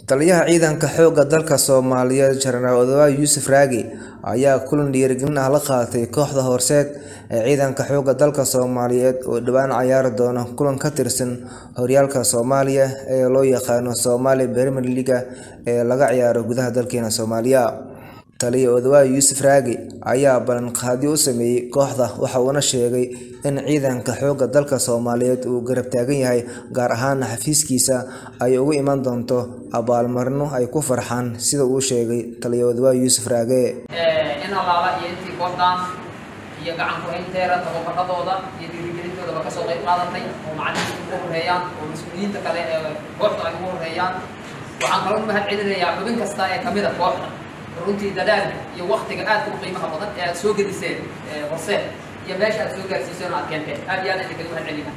Taliyaha Ciidanka Xoogga Dalka Soomaaliyeed Jenaraal Odawa Yuusuf Raagi ayaa kulan dhiirigelin ah la qaatay kooxda horseed ee Ciidanka Xoogga Dalka Soomaaliyeed oo dhawaan ciyaari doona kulan ka tirsan horyaalka Soomaaliya ee loo yaqaan Somali Premier League ee laga ciyaaro gudaha dalkeena Soomaaliya. Taliya Odawa Yuusuf Raagi ayaa ballanqaadyo u sameeyay kooxda waxa uuna sheegay in ciidanka xoogga dalka Soomaaliyeed uu garab taagan yahay gaar ahaan xafiiskiisa ay uga iman doonto abaalmarino ay ku farxaan sida uu sheegay Taliya Odawa Yuusuf Raage. in allaala iyo intii kooxdan iyo gacan ku haynteera tababaradooda iyo dhiirigelintoodaba kasoo qayb qaadatay oo macallimiinta ugu horeeyaan oo mas-uuliyiinta kale ee kooxda ay ugu horeeyaan waxaan kaloo u mahad celinayaa xubin kasta ee kamid a kooxda runtii dadaalka iyo waktiga aadka u qiimaha badan ee aad soo gediseen horseed iyo meesha aad soo gaarsiiseen oo aad keenteen aad iyo aad idinkaga mahad celina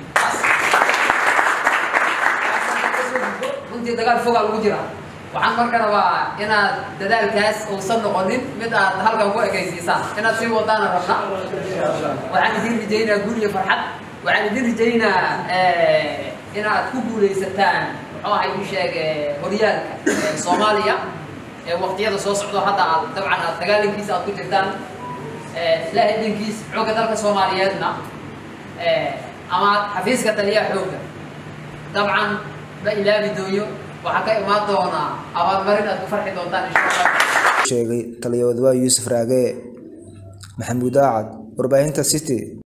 runtii dagaal fogaa lagu jiraa waxaan marka rabaa inaad dadaalkaas uusan noqonin mid aad halkan ku ekaysiisaan inaad sii wadaana rabna waxaan idin rajaynaa guul iyo farxad waxaan idin rajaynaa inaad ku guulaysataan muxuu ahay u sheeg horyaalka soomaaliya ee waqtiyada soo socdo hadda aad dabcan aad dagaalankiisa aad ku jirtaan ilaahay idinkiis xoogga dalka soomaaliyeedna ama xafiiska taliyaha xoogga dabcan ma ilaabi dooyo waxaa ka imaan doonaa abaalmarin aad ku farxi doontaan insha allah sheegay Taliya Odawa Yuusuf Raage Maxamuud Aacad warbaahinta City